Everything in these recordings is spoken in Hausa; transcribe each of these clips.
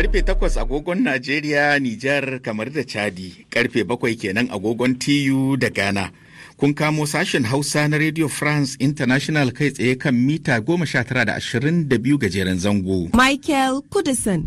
Karfe takwas agogon Najeriya, Nijar, kamar da Chadi, karfe bakwai kenan agogon TU da Ghana. Kun kamo sashen Hausa na Radio France International kai tsaye kan mita goma sha tara da ashirin da biyu gajeren zango. Michael Kudison.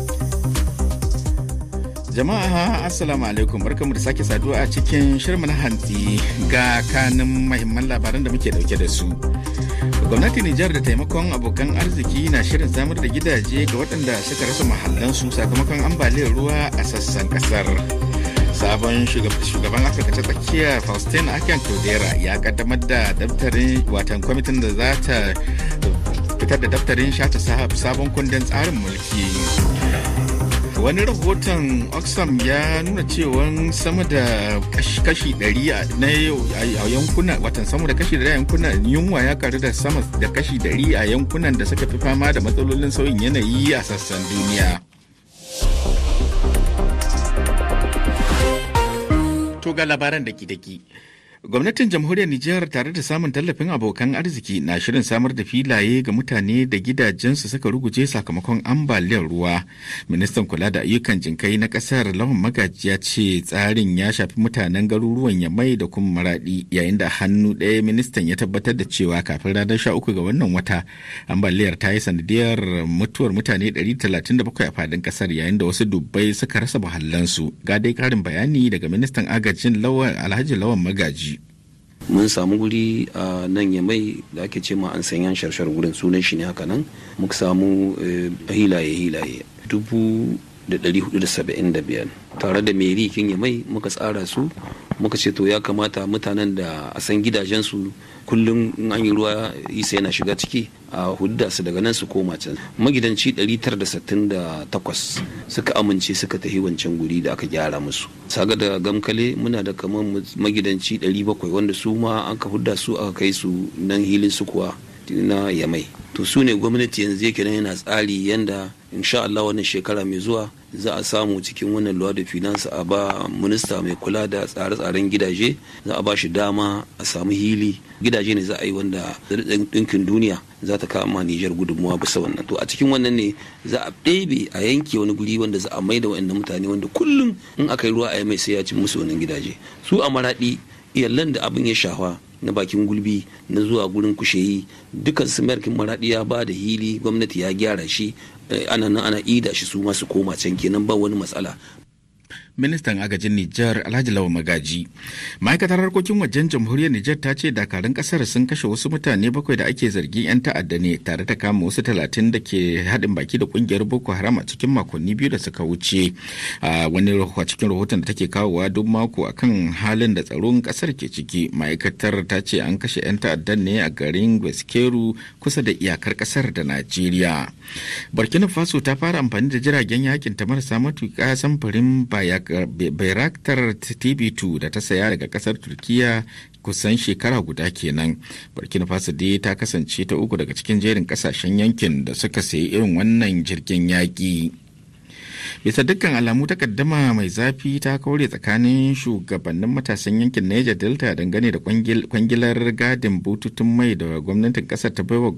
Jama'a Assalamu alaikum barkamu da sake saduwa a cikin shirma na hantsi ga kanin mahimman labaran da muke dauke da su. Gwamnatin Nijar da taimakon abokan arziki na shirin samar da gidaje ga waɗanda suka rasa mahallansu sakamakon ambaliyar ruwa a sassan ƙasar. Sabon shugaban Afirka ta tsakiya Faustin Akan Todera ya kaddamar da daftarin watan kwamitin da za ta fitar da daftarin shata sabon kundin tsarin mulki. wani rahoton oxfam ya nuna cewa sama da kashi 100 na a yankuna watan sama da kashi 100 a yankunan yunwa ya karu da sama da kashi 100 a yankunan da suka fi fama da matsalolin sauyin yanayi a sassan duniya to ga labaran da daki Gwamnatin jamhuriyar Nijar tare da samun tallafin abokan arziki na shirin samar da filaye ga mutane da gidajensu suka ruguje sakamakon ambaliyar ruwa. Ministan kula da ayyukan jinkai na kasar Lawan Magaji ya ce tsarin ya shafi mutanen garuruwan Yamai da kuma Maradi yayin da hannu ɗaya ministan ya tabbatar da cewa kafin ranar sha uku ga wannan wata ambaliyar ta yi sanadiyar mutuwar mutane 137 a fadin kasar yayin da wasu dubbai suka rasa muhallansu. Ga dai karin bayani daga ministan agajin Alhaji Lawan Magaji. mun samu guri a nan ya mai da ake ce ma an sanyan sharshar wurin sunan shi ne haka nan muka samu hilaye hilaye dubu da ɗari hudu da saba'in da biyar tare da meri kin ya mai muka tsara su muka ce to ya kamata mutanen da a san gidajensu kullum in an yi ruwa isa yana shiga ciki a hudda su daga nan su koma can magidanci 968 suka amince suka tafi wancan guri da aka gyara musu saga da gamkale muna da kamar magidanci 700 wanda su ma an ka hudda su aka kai su nan hilin su kuwa na yamai to su ne gwamnati yanzu yake nan yana tsari yanda insha Allah wannan shekara mai zuwa za a samu cikin wannan luwa da finance a ba minista mai kula da tsare-tsaren gidaje za a ba shi dama a samu hili gidaje ne za a yi wanda ɗinkin duniya za ta kama Nijar gudunmuwa bisa wannan to a cikin wannan ne za a ɗebe a yanke wani guri wanda za a mai da wa'annan mutane wanda kullum in aka yi ruwa a yi mai sai ya ci musu wannan gidaje su a maraɗi iyalan da abin ya shafa na bakin gulbi na zuwa gurin kusheyi dukkan su merkin maraɗi ya ba da hili gwamnati ya gyara shi ana nan ana ida shi su masu koma can kenan ba wani matsala ministan agajin Nijar Alhaji Lawa Magaji. Ma'aikatar harkokin wajen jamhuriyar Nijar ta ce dakarun kasar sun kashe wasu mutane bakwai da ake zargin 'yan ta'adda ne tare da kama wasu talatin da ke haɗin baki da kungiyar Boko Haram a cikin makonni biyu da suka wuce. A wani cikin rahoton da take kawowa duk mako akan halin da tsaron kasar ke ciki. Ma'aikatar ta ce an kashe 'yan ta'addan ne a garin Gweskeru kusa da iyakar kasar da Najeriya. Burkina Faso ta fara amfani da jiragen yakin ta marasa matuƙa samfurin baya Bayraktar TB2 da ta saya daga kasar Turkiya kusan shekara guda kenan. Burkina Faso dai ta kasance ta uku daga cikin jerin kasashen yankin da suka sayi irin wannan jirgin yaƙi. bisa dukkan alamu takaddama mai zafi ta kaure tsakanin shugabannin matasan yankin niger delta dangane da kwangilar gadin bututun mai da gwamnatin kasar ta baiwa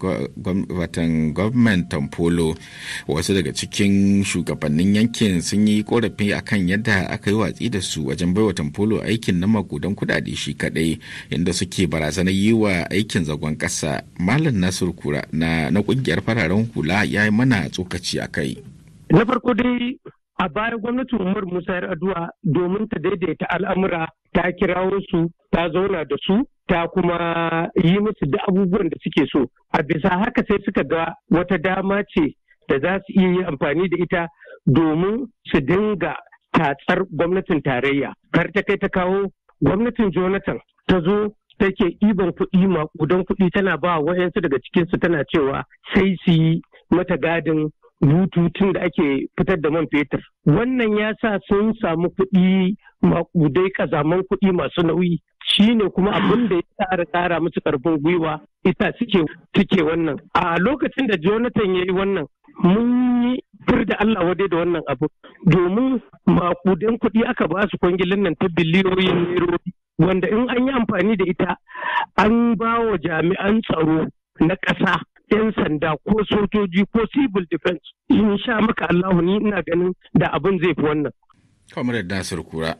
watan gwamnan tamfolo wasu daga cikin shugabannin yankin sun yi korafi akan yadda aka yi watsi da su wajen baiwa tamfolo aikin na makudan kudade shi kadai inda suke barazanar yi wa aikin zagon kasa malam nasiru kura na kungiyar fararen hula ya yi mana tsokaci a kai Na farko dai a baya gwamnatin Umar Musa yar addu'a domin ta daidaita al'amura ta kirawo su ta zauna da su ta kuma yi musu da abubuwan da suke so. A bisa haka sai suka ga wata dama ce da za su iya yi amfani da ita domin su dinga tatsar gwamnatin tarayya. Kar ta kai ta kawo gwamnatin Jonathan ta zo take ɗiban kuɗi maƙudan kuɗi tana ba wayansu daga cikinsu tana cewa sai su yi mata gadin bututun da ake fitar da man fetur. Wannan ya sa sun samu kuɗi maƙudai ƙazaman kuɗi masu nauyi. Shi ne kuma abin da ya tsara ƙara musu ƙarfin gwiwa ita suke suke wannan. A lokacin da Jonathan ya yi wannan mun yi fir da Allah wadai da wannan abu domin maƙudan kuɗi aka ba su kwangilin nan ta biliyoyin nerori wanda in an yi amfani da ita an ba wa jami'an tsaro na ƙasa 'yan sanda ko sojoji ko civil defense in sha maka Allahu ni ina ganin da abin zai fi wannan. Kamar Nasir Kura.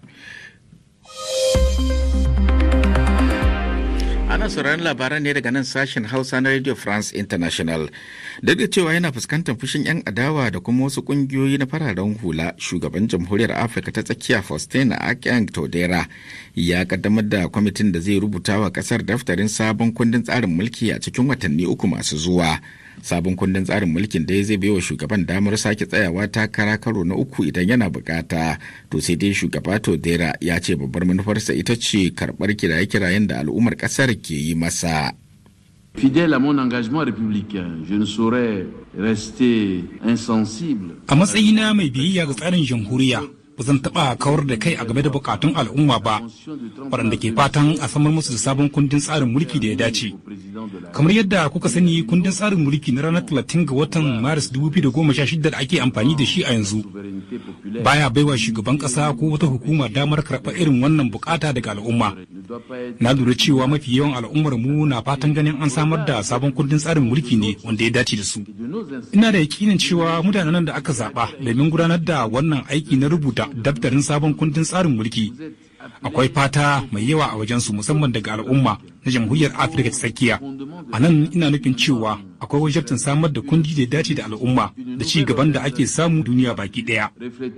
Ana sauraron labaran ne daga nan sashen Hausa na Radio France International. Duk da cewa yana fuskantar fushin 'yan adawa da kuma wasu kungiyoyi na fararen hula, shugaban jamhuriyar Afirka ta tsakiya Faustin Akyang Todera ya kaddamar da kwamitin da zai rubuta wa kasar daftarin sabon kundin tsarin mulki a cikin watanni uku masu zuwa. sabon kundin tsarin mulkin da zai baiwa shugaban damar sake tsayawa takara karo na uku idan yana bukata to sai dai shugaba todera ya ce babbar manufarsa ita ce karbar kiraye-kirayen da al'ummar kasar ke yi masa Fidèle à mon engagement républicain, je ne saurais rester insensible. A matsayina mai biyayya ga tsarin jamhuriya, ba zan taɓa kawar da kai a game da bukatun al'umma ba waɗanda ke fatan a samar musu da sabon kundin tsarin mulki da ya dace kamar yadda kuka sani kundin tsarin mulki na ranar 30 ga watan maris 2016 da ake amfani da shi a yanzu baya baiwa shugaban ƙasa ko wata hukuma damar karɓar irin wannan bukata daga al'umma na lura cewa mafi yawan al'ummar mu na fatan ganin an samar da sabon kundin tsarin mulki ne wanda ya dace da su ina da yakinin cewa mutanen da aka zaɓa domin gudanar da wannan aiki na rubuta daftarin sabon kundin tsarin mulki akwai fata mai yawa a wajensu musamman daga al'umma na jamhuriyar afirka ta tsakiya a nan ina nufin cewa akwai wajabtin samar da kundi da ya dace da al'umma da ci gaban da ake samu duniya baki daya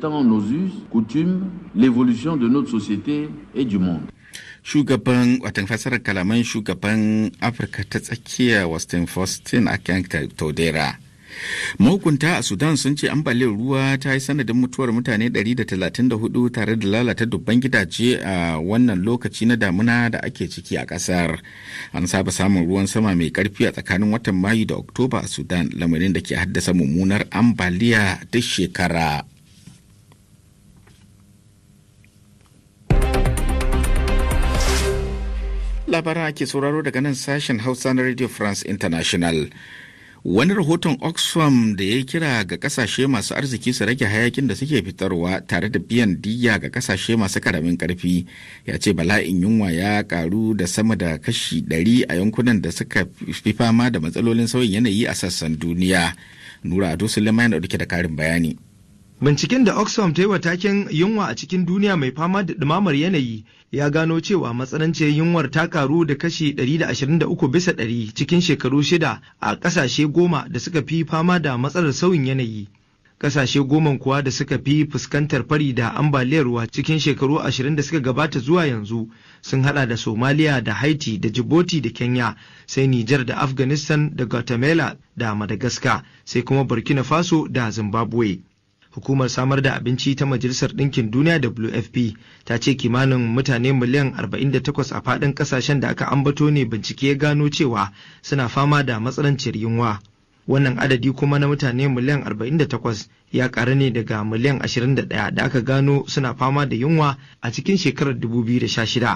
shugaban watan fasarar kalaman shugaban afirka ta tsakiya westin faustin akan todera mahukunta a sudan sun ce ambaliyar ruwa ta yi sanadin mutuwar mutane 134 tare da lalata dubban gidaje a wannan lokaci na damuna da ake ciki a kasar an saba samun ruwan sama mai karfi a tsakanin watan mayu da oktoba a sudan lamarin da ke haddasa mummunar ambaliya duk shekara labaran ake sauraro daga nan sashen hausa na radio france international wani rahoton oxfam da ya kira ga kasashe masu arziki su rage hayakin da suke fitarwa tare da biyan diya ga kasashe masu karamin karfi ya ce bala'in yunwa ya karu da sama da kashi 100 a yankunan da suka fi fama da matsalolin sauyin yanayi a sassan duniya nura ado suleiman dauke da karin bayani Binciken da Oxfam ta yi wa taken yunwa a cikin duniya mai fama da ɗumamar yanayi ya gano cewa matsananciyar yunwar ta karu da kashi 123 bisa ɗari cikin shekaru shida a ƙasashe goma da suka fi fama da matsalar sauyin yanayi. Ƙasashe goma kuwa da suka fi fuskantar fari da ambaliyar ruwa cikin shekaru ashirin da suka gabata zuwa yanzu sun hada da Somalia da Haiti da Djibouti da Kenya sai Nijar da Afghanistan da Guatemala da Madagascar sai kuma Burkina Faso da Zimbabwe. hukumar samar da abinci ta majalisar ɗinkin duniya wfp ta ce kimanin mutane miliyan 48 a faɗin ƙasashen da aka ambato ne bincike ya gano cewa suna fama da matsalanciyar yunwa wannan adadi kuma na mutane miliyan 48 ya ƙaru ne daga miliyan 21 da aka gano suna fama da yunwa a cikin shekarar 2016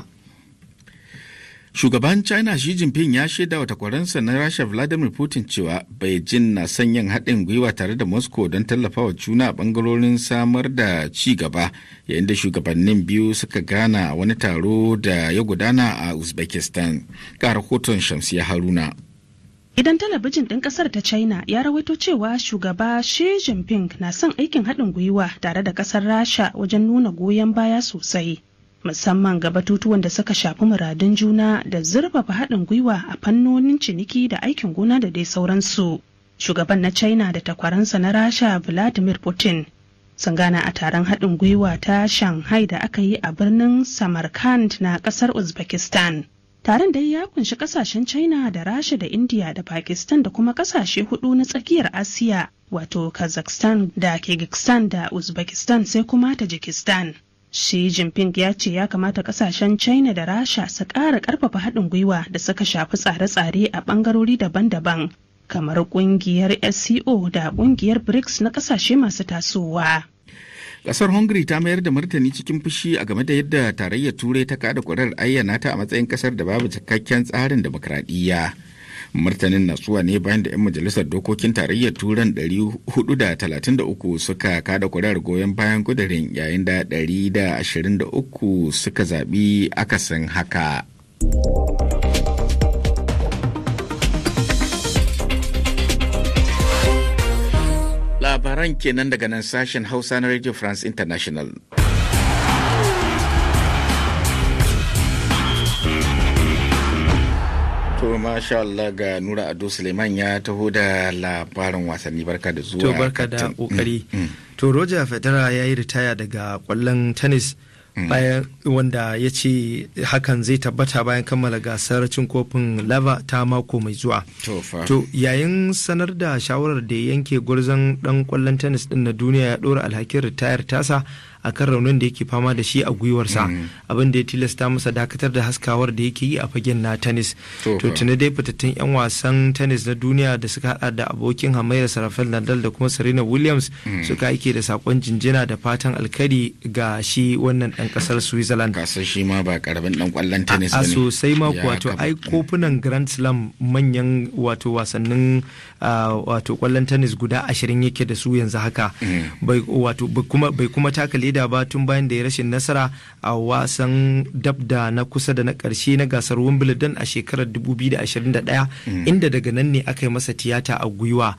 Shugaban China Xi Jinping ya shaida wa takwaransa na Rasha Vladimir Putin cewa Beijing na son yin haɗin gwiwa tare da Moscow don tallafawa juna a ɓangarorin samar da ci gaba yayin da shugabannin biyu suka gana a wani taro da ya gudana a Uzbekistan. Ga rahoton Shamsiya Haruna. Idan talabijin ɗin ƙasar ta China ya rawaito cewa shugaba Xi Jinping na son aikin haɗin gwiwa tare da ƙasar Rasha wajen nuna goyon baya sosai. musamman ga batutuwan da suka shafi muradun juna da zurfafa haɗin gwiwa a fannonin ciniki da aikin gona da dai sauransu. Shugaban na China da takwaransa na Rasha Vladimir Putin sun gana a taron haɗin gwiwa ta Shanghai da aka yi a birnin Samarkand na ƙasar Uzbekistan. Taron dai ya kunshi ƙasashen China da Rasha da India da Pakistan da kuma ƙasashe hudu na tsakiyar Asiya wato Kazakhstan da Kyrgyzstan da Uzbekistan sai kuma Tajikistan. Xi Jinping ya ce ya kamata kasashen China da Rasha su ƙara ƙarfafa haɗin gwiwa da suka shafi tsare-tsare a ɓangarori daban-daban kamar ƙungiyar SCO da ƙungiyar BRICS na ƙasashe masu tasowa. Kasar Hungary ta mayar da martani cikin fushi a game da yadda tarayyar Turai ta kada kurar ayyana ta a matsayin kasar da babu cikakken tsarin demokradiyya. martanin natsuwa ne bayan da 'yan majalisar dokokin tarayyar turan 433 suka kada kuri'ar goyon bayan kudirin yayin da 123 suka zaɓi akasin haka. labaran kenan daga nan sashen hausa na radio france international To masha Allah ga Nura Ado Suleiman ya taho da labarin wasanni barka da zuwa. To barka da kokari. To Roger Federer ya yi ritaya daga kwallon tennis bayan wanda ya ce hakan zai tabbata bayan kammala gasar cin kofin lava ta mako mai zuwa. To yayin sanar da shawarar da ya yanke gwarzon dan kwallon tennis din na duniya ya dora alhakin ritayar tasa a kan raunin da yake fama da shi a gwiwarsa abin da ya tilasta masa dakatar da haskawar da yake yi a fagen na tennis to tuni dai fitattun yan wasan tennis na duniya da suka hada da abokin hamayar rafael nadal da kuma serena williams suka aike da sakon jinjina da fatan alkari ga shi wannan dan kasar switzerland kasar shi ma ba karamin dan kwallon tennis a sosai ma wato ai kofunan grand slam manyan wato wasannin wato kwallon tennis guda ashirin yake da su yanzu haka bai wato bai kuma taka leda ba tun bayan da ya rashin nasara a wasan dab da na kusa da na karshe na gasar wimbledon a shekarar 2021 inda daga nan ne aka yi masa tiyata a gwiwa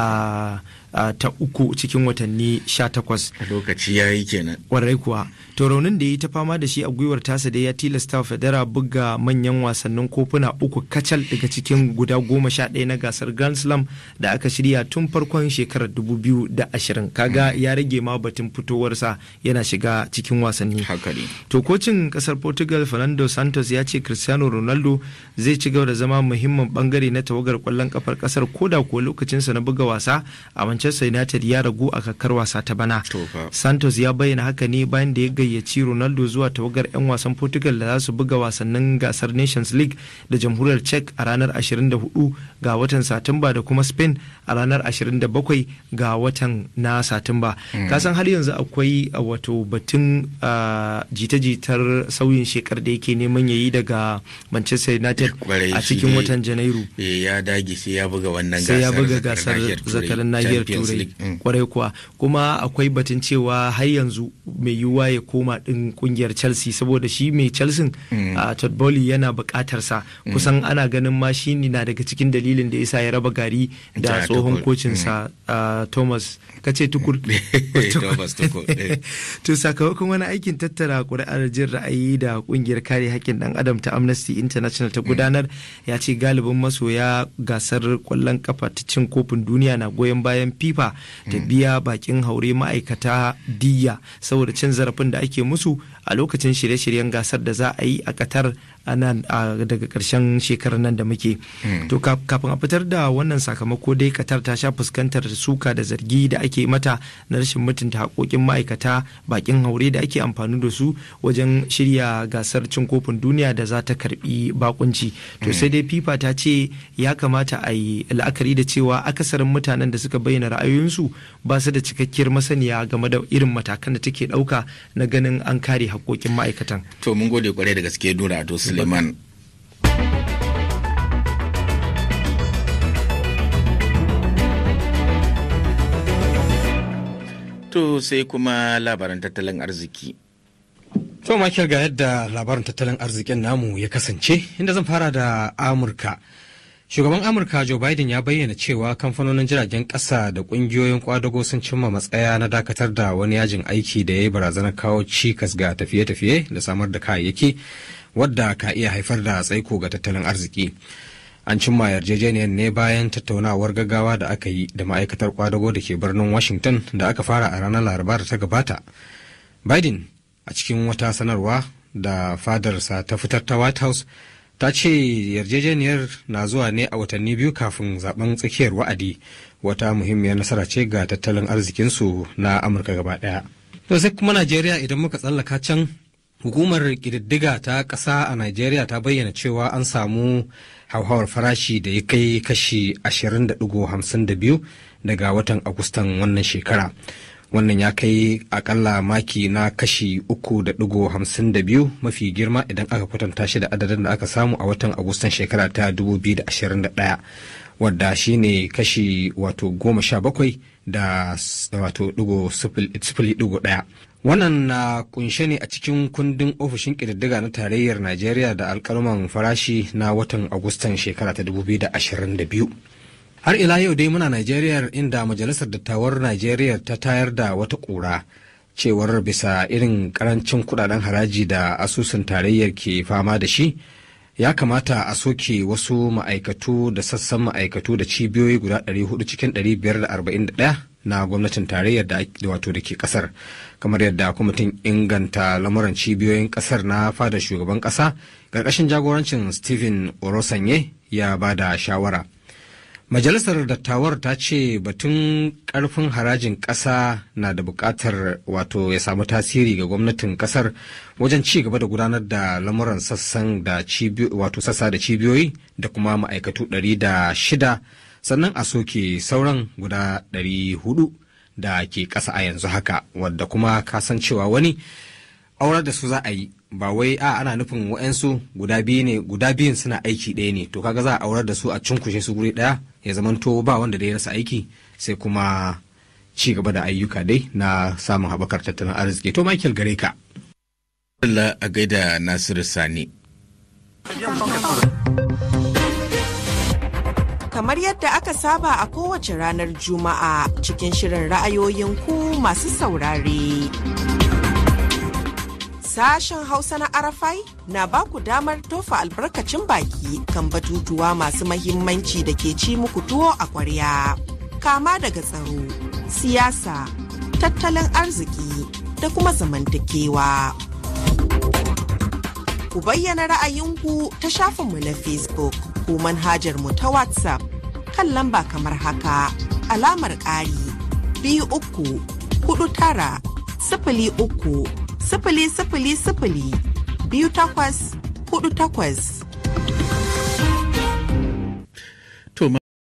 a Uh, ta uku cikin watanni sha takwas. lokaci ya yi kenan kwarai kuwa to raunin da ya yi ta fama da shi a gwiwar tasa dai ya tilasta wa federa buga manyan wasannin kofuna uku kacal daga cikin guda goma sha ɗaya na gasar grand slam da aka shirya tun farkon shekarar dubu biyu da ashirin kaga ya rage ma batun fitowarsa yana shiga cikin wasanni to kocin kasar portugal fernando santos ya ce cristiano ronaldo zai ci gaba da zama muhimmin bangare na tawagar kwallon kafar kasar koda kuwa lokacinsa na buga wasa a Manchester United ya ragu a kakar wasa ta bana. Santos ya bayyana haka ne bayan da ya gayyaci Ronaldo zuwa tawagar 'yan wasan Portugal da za su buga wasannin gasar Nations League da jamhuriyar Czech a ranar 24 ga watan Satumba da kuma Spain a ranar 27 ga watan na Satumba. Kasan har yanzu akwai wato batun jita-jitar sauyin shekar da yake neman yayi daga Manchester United a cikin watan Janairu. Ya dage sai ya buga wannan gasar. Sai ya buga gasar zakarin nahiyar turai kwarai kuwa kuma akwai batun cewa har yanzu mai yiwuwa ya koma din kungiyar chelsea saboda shi mai chelsea a todd Bowley yana bukatar sa kusan ana ganin ma shi na daga cikin dalilin da yasa ya raba gari da tsohon kocin sa thomas kace tukur to sakamakon wani aikin tattara kuri'ar jin ra'ayi da kungiyar kare haƙƙin dan adam ta amnesty international ta gudanar ya ce galibin masoya gasar kwallon kafa ta cin kofin duniya na goyon bayan fifa ta biya bakin haure ma'aikata diya saboda cin zarafin da ake musu a lokacin shirye-shiryen gasar da za a yi a qatar nan daga karshen shekarar nan da muke to kafin a fitar da wannan sakamako dai qatar ta sha fuskantar suka da zargi da ake mata na rashin mutunta haƙoƙin ma'aikata bakin haure da ake amfani da su wajen shirya gasar cin kofin duniya da za ta karbi bakunci to sai dai fifa ta ce ya kamata a yi la'akari da cewa akasarin mutanen da suka bayyana ra'ayoyinsu ba su da cikakkiyar masaniya game da irin matakan da take ɗauka na ganin an kare haƙoƙin ma'aikatan to mun gode kwarai da gaske dora ado suleiman To sai kuma labaran tattalin arziki. To Michael ga yadda labarin tattalin arzikin namu ya kasance inda zan fara da Amurka. Shugaban Amurka Joe Biden ya bayyana cewa kamfanonin jiragen ƙasa da ƙungiyoyin kwadago sun cimma matsaya na dakatar da wani yajin aiki da ya yi barazanar kawo cikas ga tafiye-tafiye da samar da kayayyaki wadda ka iya haifar da tsaiko ga tattalin arziki. An cimma yarjejeniyar ne bayan tattaunawar gaggawa da aka yi da ma'aikatar kwadago da ke birnin Washington da aka fara a ranar Laraba da ta gabata. Biden a cikin wata sanarwa da fadarsa ta fitar ta White House ta ce yarjejeniyar na zuwa ne a watanni biyu kafin zaben tsakiyar wa'adi wata muhimmiyar nasara ce ga tattalin arzikinsu na amurka gaba daya to sai kuma najeriya idan muka tsallaka can hukumar ƙididdiga ta ƙasa a najeriya ta bayyana cewa an samu hauhawar farashi da ya kai kashi 20.52 daga watan agustan wannan shekara wannan ya kai akalla maki na kashi uku da digo hamsin da biyu mafi girma idan aka kwatanta shi da adadin da aka samu a watan agustan shekara ta dubu biyu da ashirin da ɗaya wadda shine kashi wato goma sha bakwai da wato digo sifili digo ɗaya wannan na kunshe ne a cikin kundin ofishin ƙididdiga na tarayyar najeriya da alkalman farashi na watan agustan shekara ta dubu biyu da ashirin da biyu har ila yau dai muna Najeriya inda majalisar dattawar Najeriya ta tayar da wata ƙura cewar bisa irin karancin kudaden haraji da asusun tarayyar ke fama da shi ya kamata a soke wasu ma'aikatu da sassan ma'aikatu da cibiyoyi guda 400 cikin 541 na gwamnatin tarayyar da wato da ke kasar kamar yadda kwamitin inganta lamuran cibiyoyin kasar na fada shugaban kasa ƙarƙashin jagorancin stephen orosanye ya ba da shawara Majalisar Dattawar ta ce batun ƙarfin harajin ƙasa na da buƙatar wato ya samu tasiri ga gwamnatin ƙasar wajen ci gaba da gudanar da lamuran sassan da wato sassa da cibiyoyi da kuma ma'aikatu ɗari da shida sannan a soke sauran guda ɗari hudu da ke ƙasa a yanzu haka wadda kuma kasancewa wani aurar da su za a yi ba wai a ana nufin wa'yansu guda biyu ne guda biyun suna aiki ɗaya ne to kaga za a aurar da su a cunkushe su guri ɗaya ya zamanto ba wanda da ya rasa aiki sai kuma ci gaba da ayyuka dai na samun haɓakar tattalin arziki to michael gare ka Allah a gaida Nasiru Sani. Kamar yadda aka saba a kowace ranar Juma'a cikin shirin ra'ayoyin ku masu saurare. Sashen Hausa na Arafai na ba ku damar tofa albarkacin baki kan batutuwa masu mahimmanci da ke ci muku tuwo a kwarya. Kama daga tsaro, siyasa, tattalin arziki da kuma zamantakewa. Ku bayyana ra'ayinku ta shafinmu na Facebook ko manhajar mu ta WhatsApp kan lamba kamar haka alamar ƙari biyu uku hudu tara sifili uku sifili sifili sifili biyu takwas hudu takwas